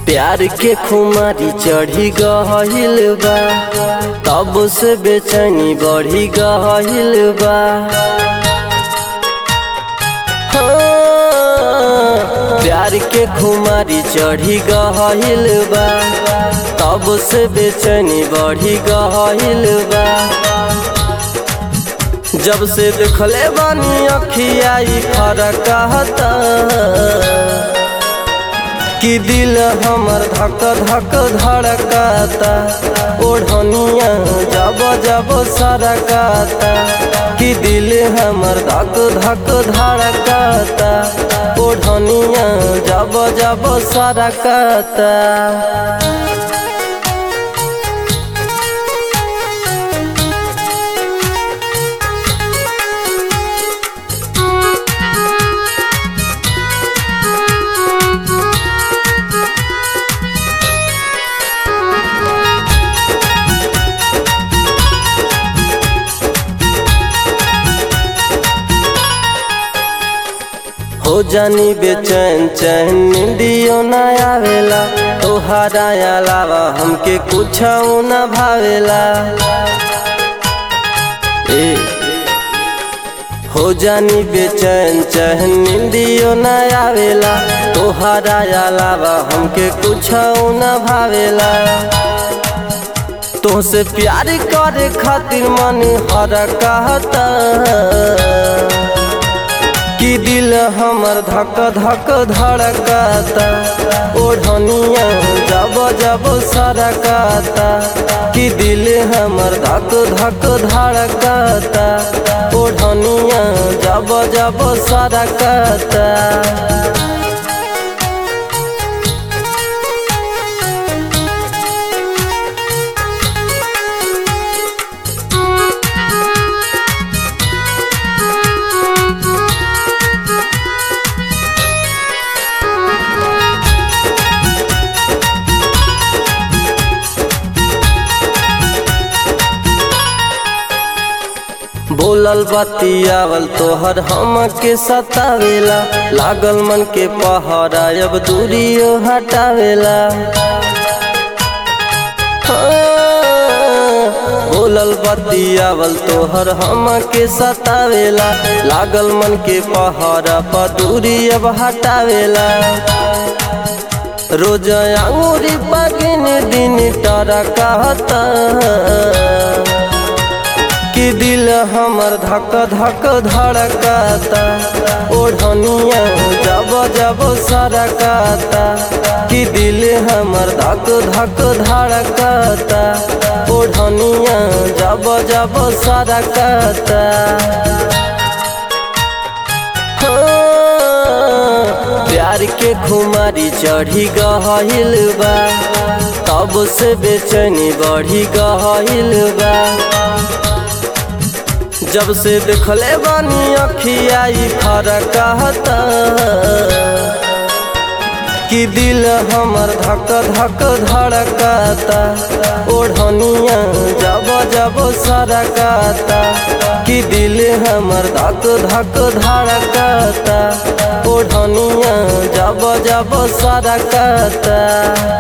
प्यार के खुमारी चढ़ी गहिल बा तब से बेचैनी बढ़ी गहिल बा हाँ, प्यार के खुमारी चढ़ी गहिल बा तब से बेचैनी बढ़ी गहिल बा जब से देखले बानी अखिया ई फरक कहता कि दिल हमर धक धक धड़काता ओढ़निया जब जब सरकाता कि दिल हमर धक धक धड़काता ओढ़निया जब जब सरकाता हो जानी बेचैन चैन निंदियो न आवेला तोहरा अलावा हमके कुछ न भावेला ए हो जानी बेचैन चैन निंदियो न आवेला तोहरा अलावा हमके कुछ न भावेला तोहसे प्यार करे खातिर मन हर कहता कि दिल हमर धक धक धड़काता ओढ़निया जब जब सरकाता कि दिल हमर धक धक धड़काता ओढ़निया जब जब सरकाता बोलल बतियावल तोहर हम के सतावेला लागल मन के पहरा अब दूरियो हटावेला हाँ, बोलल बतियावल तोहर हम के सतावेला लागल मन के पहरा पर दूरी अब हटावेला रोज अंगूरी पगिन दिन टरा कहता कि दिल हमर धक धक धड़काता ओढ़निया जब जब सरकाता कि दिल हमर धक धक धड़काता ओढ़निया जब जब सरकाता हाँ, प्यार के खुमारी चढ़ी गहिल बा तब से बेचैनी बढ़ी गहिल बा जब से देखले बानी अखिया ई फरक कहता कि दिल हमर धक धक धड़काता ओढ़निया जब जब सरकाता कि दिल हमर धक धक धड़काता ओढ़निया जब जब सरकाता